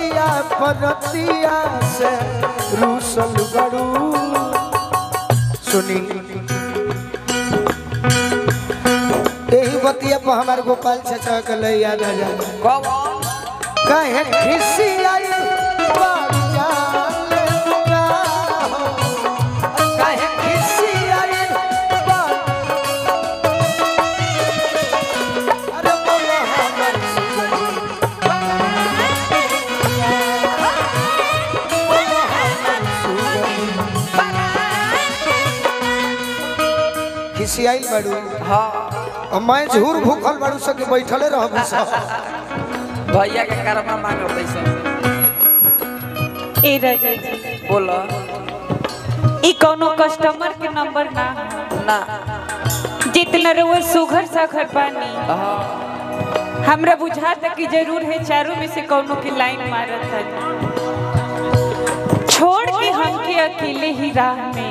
बतिया परतिया से रूसल गड़ू सुनी यही बतिया पर हमारे गोपाल चाचा के ले याद आ जाए कौन कहे खिसी आई बारी जाले मुका हो। कहे खिसी आई बारी- अरे बोलो हमर सुगनी। बोलो हमर सुगनी। खिसी आई बाड़ू हाँ और मैं झूर भूखल बाड़ू सके बैठले रहबू सब भैया के कर्मा मांगो पैसा ए राजा जी बोलो ई कोनो कस्टमर के नंबर ना है। ना जितना रउआ सुघर साखर पानी हाँ हमरा बुझाता कि जरूर है चारों में से कोनो की लाइन मारत है छोड़ के हमके अकेले ही राह में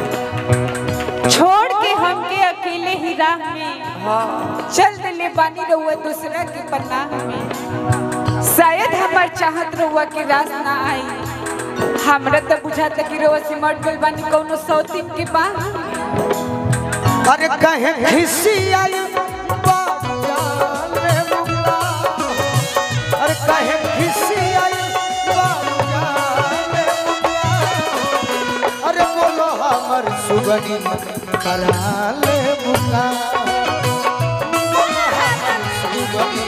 छोड़ के हमके अकेले ही राह में हाँ चल दिले बानी रउआ दूसरा के पन्ना में शायद हमार चाहत रउआ के रास ना आई हमरा तो बुझाता कि रउआ सिमट गइल बानी कोनो सौतीन के बाह अरे कहे खिसी आई बाजाले मुका अरे कहे खिसी आई बाजाले मुका अरे बोलो हमर सुगनी कराले मुका बोलो हमर सुगनी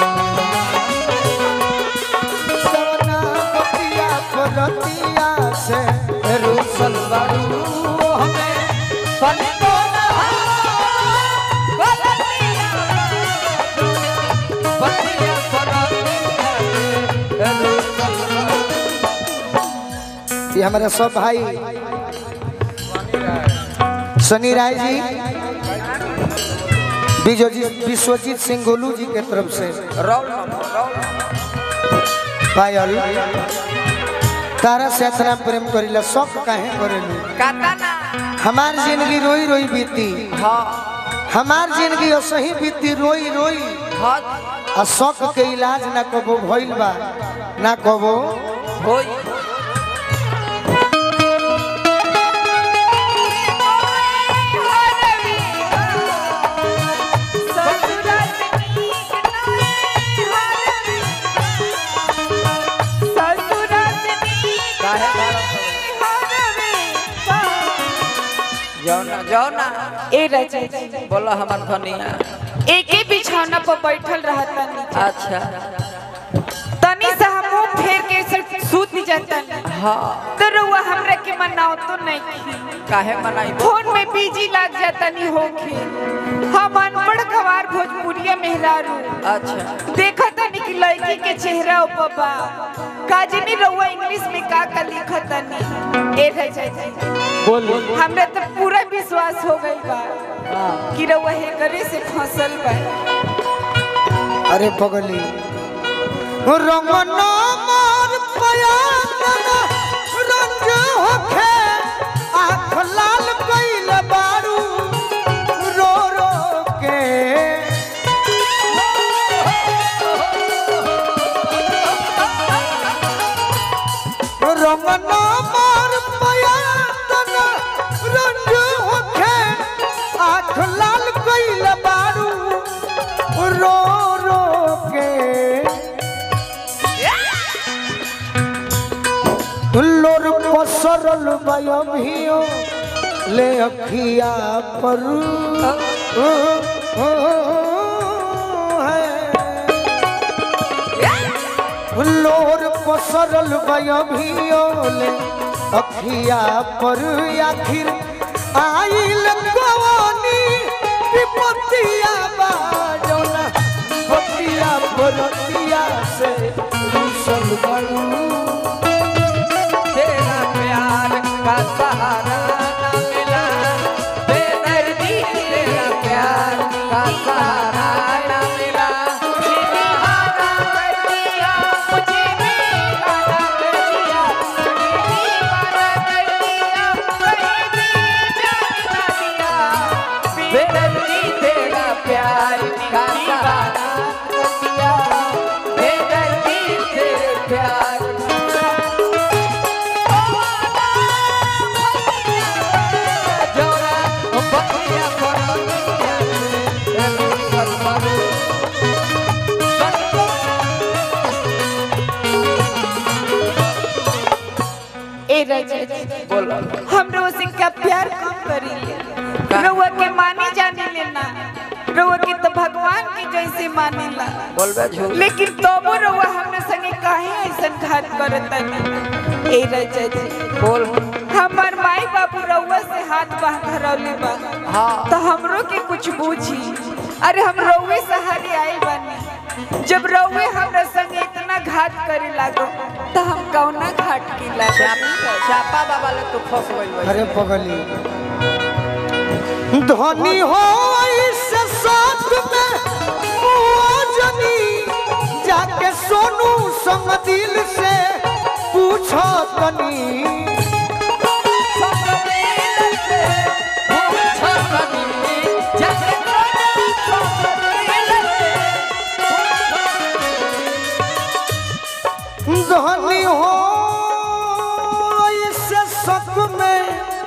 सवना बतिया परतिया से रूसल बाड़ू हमें पनको ये हमारे सब भाई सनी राय जी विजयजीत विश्वजीत सिंह गोलू जी के तरफ से रोल नंबर रोल पायल तारा से इतना प्रेम करेला शौक काहे करेलू काटा ना हमार जिंदगी रोई रोई बीती हाँ हमार जिंदगी असही बीती रोई रोई हाँ आ शौक के इलाज ना कबो भइल बा ना कबो होई काहे जाओ ना जाओ ना ए राजा जी बोलो हमार धनिया एके बिछौना पर बैठल रहता नीचे अच्छा तनी सा हम मुंह फेर के सिर्फ सूत जाता हाँ तो रउआ हमरा के मनाओ तो नहीं की काहे मनाई फोन में बिजी लग जाता नहीं होके हम अनपढ़ गवार भोजपुरिया मेहरारू अच्छा देखा तनी कि लड़की के चेहरा ऊपर बा काजनी रउआ इंग्लिश में का का लिखा तनी ए राजा जी बोली हमरा तो पूरा विश्वास हो गइल बा कि रउआ हे करे से फसल बा अरे पगली रंगन मोर पयान रंग होखे आँख लाल कइल बारू रो रो के रंगन मोर पयान रंग होखे आँख लाल कइल बारू रो रो के लोर पसरल बयभियो ले अखिया पर है। लोर पसरल बयभियो ले अखिया पर आखिर आइल गवानी विपतिया बाजोना बतिया बरतिया से रूसल बड़ू तेरा प्यार का सहारा न मिला बेदर्दी तेरा प्यार का सहारा न मिला दीवाना कर दिया मुझे दीवाना कर दिया दीवाना कर दिया कहीं भी जाने ना दिया बेदर्दी तेरा प्यार का सहारा न दिया बेदर्दी तेरे प्यार ए राजा जी बोल हम रउआ से क्या प्यार कम करी रउआ के मानी जाने लेना रउआ के तो भगवान की जैसे मानेला बोलबे झूठ लेकिन तबो रउआ हमने संगे काहे ऐसन घात करतनी ए राजा जी बोल हमार माई बाबू रउआ से हाथ बांध धरौले बा हाँ तो हमरो के कुछ बूझी अरे हम रउए सहारे आए बानी जब रउए हमरा संगे इतना घात करे लागो तो हम कौना घाट की लागो चापा चापा बाबा ले तू फंस गइल बा अरे पगली धनी हो इस साथ में मुआजनी जाके सोनू संग दिल से पूछो तनी धनी हो इस शक में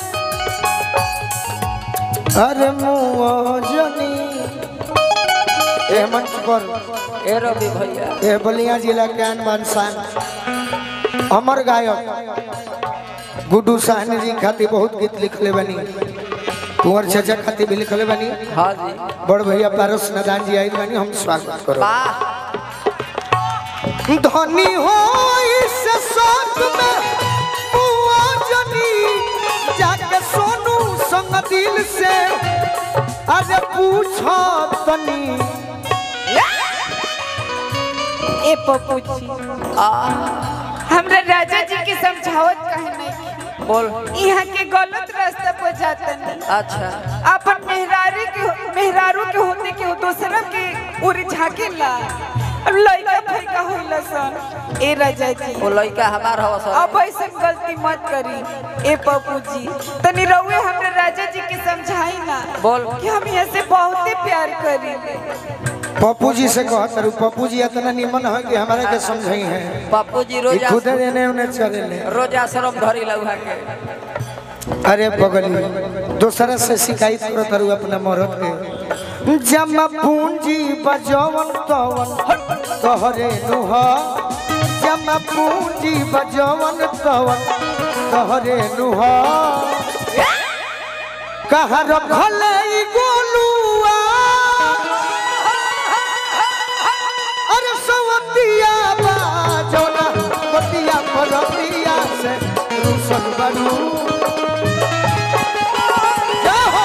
अरे मुआजनी ए मंच पर ए रवि भैया ए बलिया जिला के अनमान शान अमर गायक गुड्डू साहनी जी खातिर बहुत गीत लिखले बनी कुंवर चाचा खातिर भी लिखले बनी हाँ जी बड़ भैया पारस नदान जी आई बनी हम स्वागत करो वाह धनी हो इस साथ में मुआजनी जाके सोनू संग दिल से अरे पूछो तनी ए पप्पू जी हमरा राजा जी के समझावत काहे नहीं बोल यहाँ के गलत रास्ता पर जातनी अच्छा अपन मेहरारू के मेहरारू के होते के दूसरा के उड़ झाकेला अब लइका फइका होइला सन ए राजा जी वो लड़का हमार हवा सर अब ऐसे गलती मत करी ए पप्पू जी तनी रउए हमरे राजा जी के समझाई ना बोल कि हम यहाँ से बहुत प्यार करी पप्पू जी से कहत रहू पप्पू जी इतना निमन है कि हमारे के समझाई है पप्पू जी ये रोज खुद देने उन्हें चले ले रोज आश्रम धरी लउहा के अरे बगली दूसरा से शिकायत करत रहू अपना मरद के जमा पूंजी बजवन तवन तोहरे नुह जमा पूंजी बजवन तवन तोहरे नुह कहाँ रखल ई गोलुआ अरे सवतिया बाजोना बतिया परतिया से रूसन बनू जय हो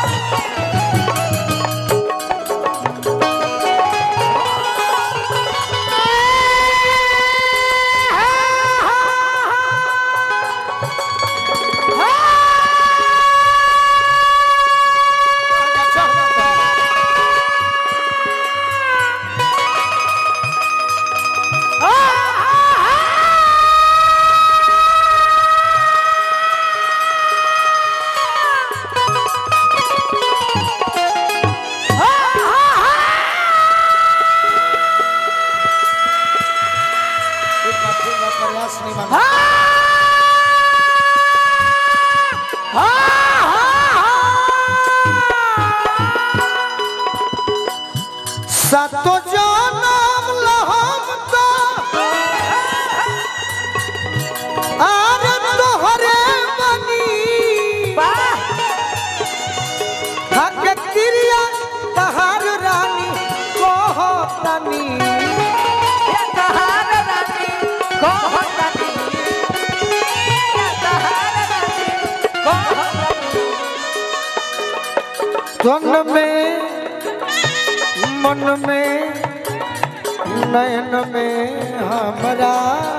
प्रयास नहीं माना सातो जनम लहम तो आर तोहरे बनी हक क्रिया तहार रानी कहतनी तन में मन में नयन में हमरा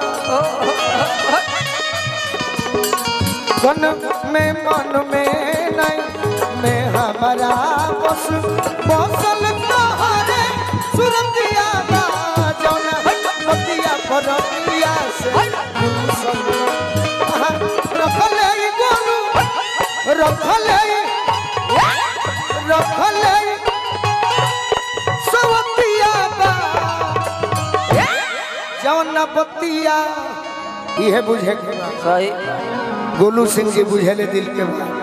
तन में मन में नयन में हमरा बस बसल तोहरे सुरतिया बा जौन बतिया परतिया से गुलशन आहा, रखल ई गोलू रखल ई रखल ई सवतिया बा जौन बतिया इहे बुझे के बा सही गोलू सिंह जी बुझेले दिल के बात